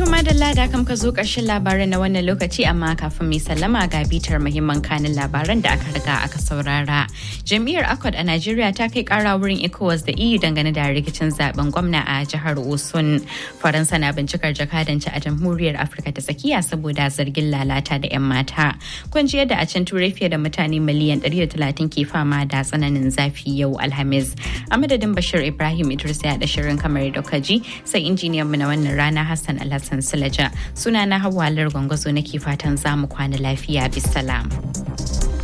madalla da kam ka zo ƙarshen labaran na wannan lokaci amma kafin mai sallama ga bitar muhimman kanin labaran da aka riga aka saurara. Jam'iyyar Accord a Najeriya ta kai ƙara wurin ECOWAS da EU dangane da rikicin zaben gwamna a jihar Osun. Faransa na bincikar jakadanci a Jamhuriyar Afirka ta tsakiya saboda zargin lalata da 'yan mata. Kun ji yadda a can turai fiye da mutane miliyan 130 ke fama da tsananin zafi yau Alhamis. A madadin Bashir Ibrahim Idris ya da shirin kamar da kaji sai injiniyan mu na wannan rana Hassan Alhassan Sulaja. Suna na Hawwa Gwangwazo nake fatan za mu kwana lafiya bisalam.